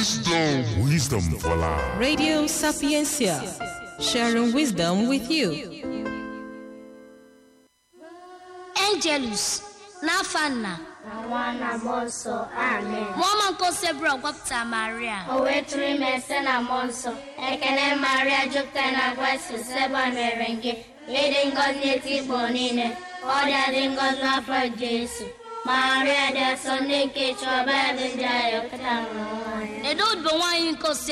Wisdom. Wisdom for life. Radio Sapiencia, sharing wisdom with you. Angelus n'afọ nna na nwa na mmụọ nsọ amen mụọma nke osebụrụ gwapụta maria o wee tụrụ ime site na mmụọ nsọ ekele maria jupụtara na grace seba mere gị ịdị ngọzi n'eti igbo niile ọ dị adị ngọzi n'afọ jesu maria dị asọ ndị nke chọba ebe ndị agha pụta nwụrụ nwaanyị edo odibo nwaanyị nke ose